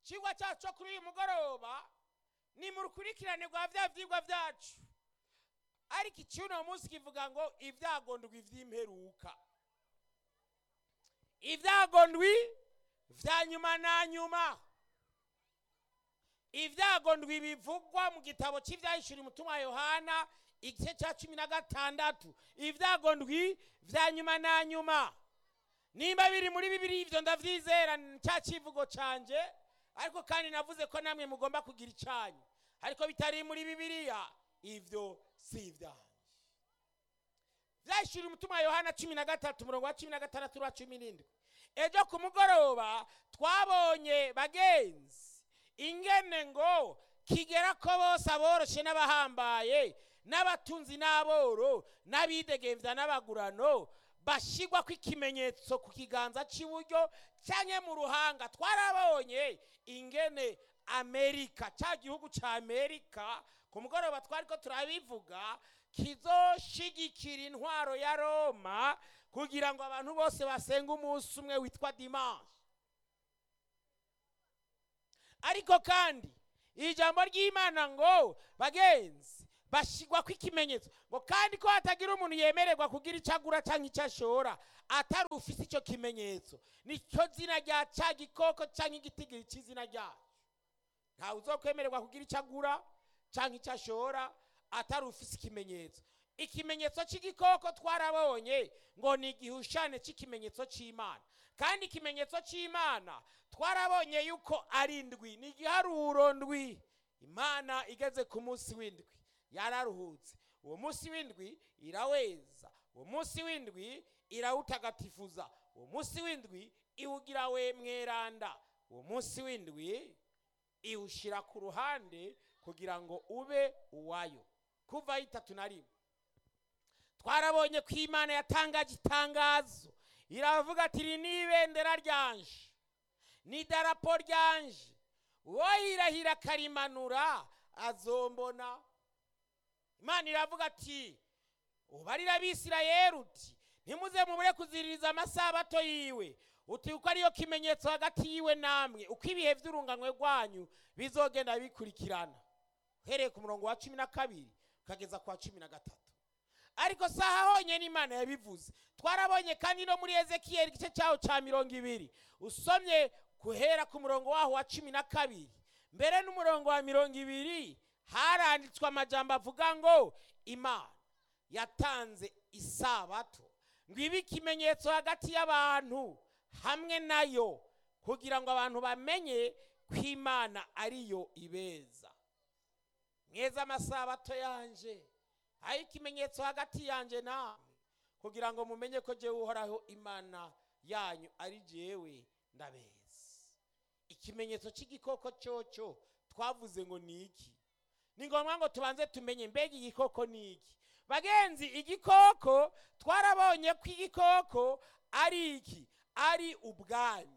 ikigwa cyacu cyo kuri uyu mugoroba ni mu rukurikirane rwa bya byigwa byacu ariko icy'uno munsi kivuga ngo ibyago ndwi by'imperuka ibyago ndwi bya nyuma na nyuma ibyago ndwi bivugwa mu gitabo cy'ibyahishura umutima wa yohana igice cya cumi na gatandatu ibyago ndwi bya nyuma na nyuma nimba biri muri bibiri ibyo ndabyizera cya kivugo cyanjye ariko kandi navuze ko namwe mugomba kugira icyanyu ariko bitari muri bibiliya ibyo si ibyanjye byahishura umutima wa yohana cumi na gatatu umurongo wa cumi na gatandatu n'uwa cumi n'indwi ejo ku mugoroba twabonye bagenzi ingene ngo kigera ko bose aboroshye n'abahambaye n'abatunzi n'aboro n'abidegembya n'abagurano bashyirwa ikimenyetso ku kiganza cy'iburyo cyangwa mu ruhanga twarabonye ingene amerika cya gihugu cya amerika ku mugoroba twari ko turabivuga kizoshigikira intwaro ya roma kugira ngo abantu bose basenge umunsi umwe witwa dimanche ariko kandi ijambo ry'imana ngo bagenzi bashyirwa ikimenyetso ngo kandi ko hatagira umuntu yemererwa kugira icyo agura cyangwa icyo ashora atari ufite icyo kimenyetso nicyo zina rya cya gikoko cyangwa igitigiri cy'izina ryacu ntawe uzokwemererwa kugira icyo agura cyangwa icyo ashora atari ufite ikimenyetso ikimenyetso cy'igikoko twarabonye ngo ni igihushane cy'ikimenyetso cy'imana kandi ikimenyetso cy'imana twarabonye yuko ari indwi ni igiharuro ndwi imana igeze ku munsi w'indwi yararuhutse uwo munsi w'indwi iraweza uwo munsi w'indwi irawutagatifuza uwo munsi w'indwi iwugira we mweranda uwo munsi w'indwi iwushyira ku ruhande kugira ngo ube uwayo kuva itatu na rimwe twarabonye ko imana yatangaje itangazo iravuga ati iri ni ibendera ryanje ni idarapo ryanje uwo yirahira akarimanura azombona imana iravuga ati ubarira abisirayeri uti ntimuze mubure kuziririza amasabato yiwe uti uko ariyo kimenyetso hagati yiwe namwe uko ibihe by'urunganwe rwanyu bizogenda bikurikirana uhereye ku murongo wa cumi na kabiri ukageza ku wa cumi na gatatu ariko saha honyine imana yabivuze twarabonye kandi no muri ezekiyeli igice cyaho cya mirongo ibiri usomye guhera ku murongo waho wa cumi na kabiri mbere n'umurongo wa mirongo ibiri haranditswe amajambo avuga ngo imana yatanze isabato ngo ibe ikimenyetso hagati y'abantu hamwe nayo kugira ngo abantu bamenye ko imana ariyo ibeza mweza amasabato yanje aho ikimenyetso hagati yanjye namwe kugira ngo mumenye ko jyewe uhoraho imana yanyu ari jyewe ndabeza ikimenyetso cy'igikoko cyocyo twavuze ngo ni iki ni ngombwa ngo tubanze tumenye mbega igikoko ni iki bagenzi igikoko twarabonye ko igikoko ari iki ari ubwami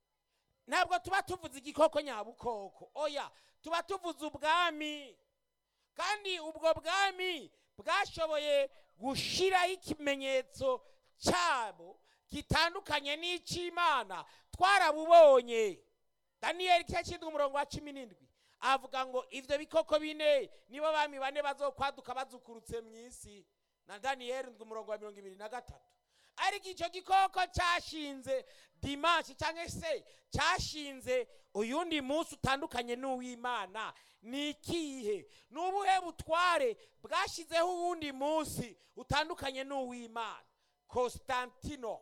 ntabwo tuba tuvuze igikoko nyabukoko oya tuba tuvuze ubwami kandi ubwo bwami bwashoboye gushyiraho ikimenyetso cyabo gitandukanye n'icy'imana twarabubonye daniyeli igice cy'indwi umurongo wa cumi n'indwi avuga ngo ibyo bikoko bine nibo bami bane bazokwaduka bazukurutse mu isi na daniyeli ndwi umurongo wa mirongo ibiri na gatatu ariko icyo gikoko cyashinze dimanshi cyangwa se cyashinze uyundi munsi utandukanye n'uw'imana ni ikihe ni ubuhe butware bwashyizeho uwundi munsi utandukanye n'uw'imana constantino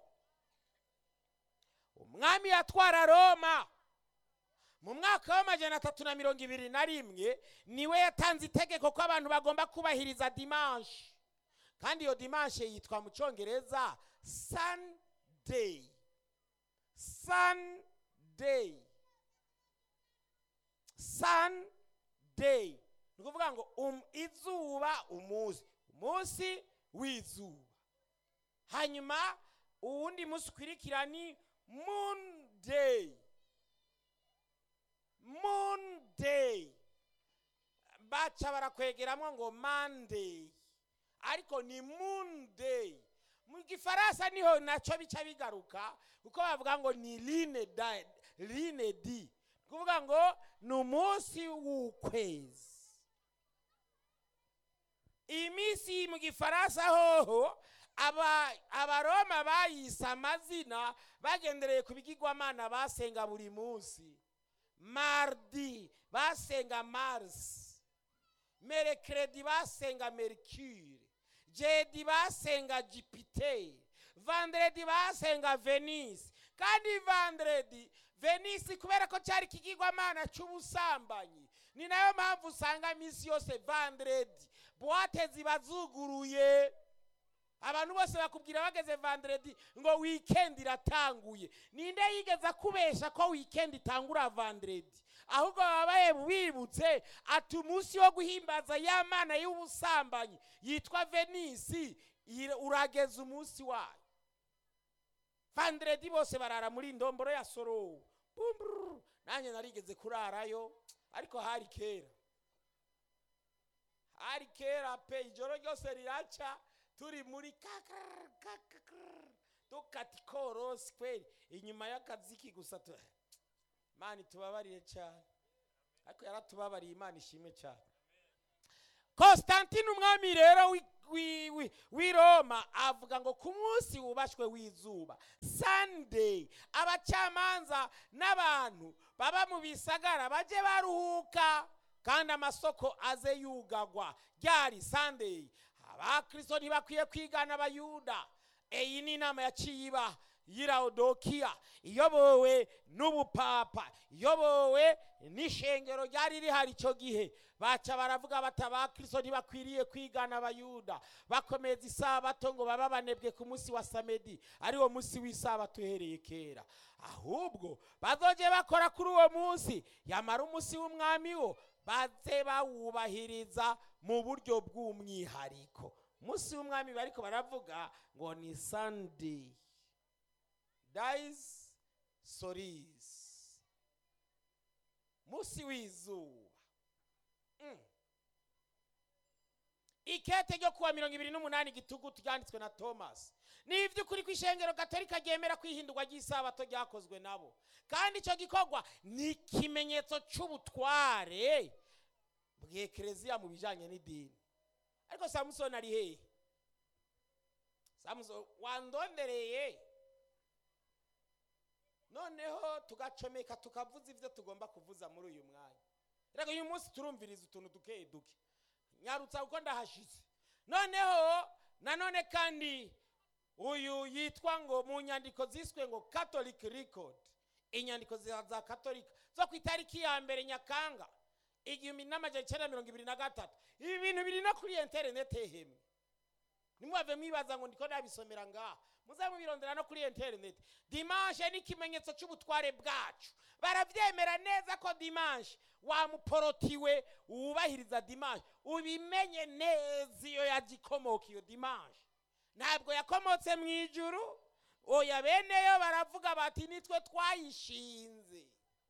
umwami yatwara roma mu mwaka w'amajana atatu na mirongo ibiri na rimwe niwe yatanze itegeko ko abantu bagomba kubahiriza dimanshi kandi iyo dimanshi yitwa mu cyongereza sunday sunday sunday ni ukuvuga ngo um, izuba umunsi umunsi w'izuba hanyuma uwundi munsi ukwirikira ni monday monday baca barakwegeramo ngo monday ariko ni monday mu gifaransa niho nacyo bica bigaruka kuko bavuga ngo ni line da line di kuvuga ngo ni umunsi w'ukwezi iyi minsi mu gifaransa hoho aba abaroma bayise amazina bagendereye ku bigirwamana basenga buri munsi mardi basenga marisi merekeredi basenga merikire jedi basenga jupiteri vanderedi basenga venisi kandi vanderedi venisi kubera ko cyari ikigirwamana cy'ubusambanyi ni nayo mpamvu usanga iminsi yose vanderedi buwate ziba zuguruye abantu bose bakubwira bageze vanderedi ngo wikendi iratanguye ninde yigeze akubesha ko wikendi itangura vanderedi ahubwo babaye bibutse ati umunsi wo guhimbaza ya mana y'ubusambanyi yitwa venisi ira- urageza umunsi wayo vanderedi bose barara muri ndomboro ya sorowu Bumbururu. nanjye narigeze kurarayo ariko hari kera hari kera pe ijoro ryose riraca turi muri kakar kakar dukata ikorosi kweli inyuma y'akaziki gusa tu mani tubabarire cyane ariko yaratubabariye imana ishimwe cyane Constantine umwami rero w'i- w'i- w'i- w'i Roma avuga ngo ku munsi wubashwe w'izuba Sunday abacamanza n'abantu baba mu bisagara baje baruhuka kandi amasoko aze yugagwa ryari Sunday abakristo ntibakwiye kwigana abayuda iyi ni inama yaciye iba y'iraudokiya iyobowe n'ubupapa iyobowe n'ishengero ryari rihari icyo gihe baca baravuga bati abakristo ntibakwiriye kwigana abayuda bakomeza isabato ngo baba banebwe ku munsi wa samedi ariwo munsi w'isabato uhereye kera ahubwo bazoje bakora kuri uwo munsi yamara umunsi w'umwami wo baze bawubahiriza mu buryo bw'umwihariko umunsi w'umwami bariko baravuga ngo ni sunday dies soris munsi w'izuba Mm. ikete ryo kuwa mirongo ibiri n'umunani gitugu ryanditswe na thomas ni iby'ukuri ko ishengero gatolika ryemera kwihindurwa ry'isabato ryakozwe nabo kandi icyo gikorwa ni ikimenyetso cy'ubutware bw'ekereziya mu bijyanye n'idini ariko samusoni ari hehe samusoni wandondereye noneho tugacomeka tukavuza ibyo tugomba kuvuza muri uyu mwanya reka uyu munsi turumviriza utuntu duke duke nyarutsa kuko ndahashize noneho nanone kandi uyu yitwa ngo mu nyandiko ziswe ngo catholic record inyandiko za za katolika zo ku itariki ya mbere nyakanga igihumbi n'amajana icyenda mirongo ibiri na gatatu ibi bintu biri no kuri interinete hemwe nimwave mwibaza ngo ndiko nabisomera ngaha muze mubirondera no kuri interineti dimanche ni ikimenyetso cy'ubutware bwacu barabyemera neza ko dimanche wamuporotiwe wubahiriza dimanche ubimenye neza iyo yagikomoka iyo dimanche ntabwo yakomotse mu ijuru oya beneyo baravuga bati nitwe twayishinze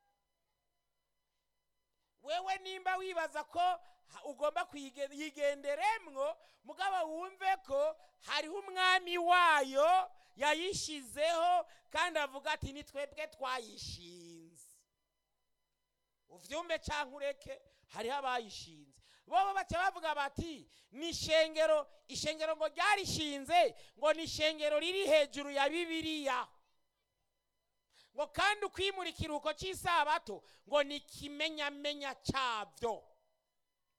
wewe nimba wibaza ko ha- ugomba kuyigenderemwo mugabo wumve ko hariho umwami wayo yayishizeho kandi avuga ati ni twebwe twayishinze uvyumve canke ureke hariho abayishinze bobo baca bavuga bati ni ishengero ishengero ngo ryarishinze ngo ni ishengero riri hejuru ya bibiliya ngo kandi ukwimura ikiruhuko cy'isabato ngo ni ikimenyamenya cyabyo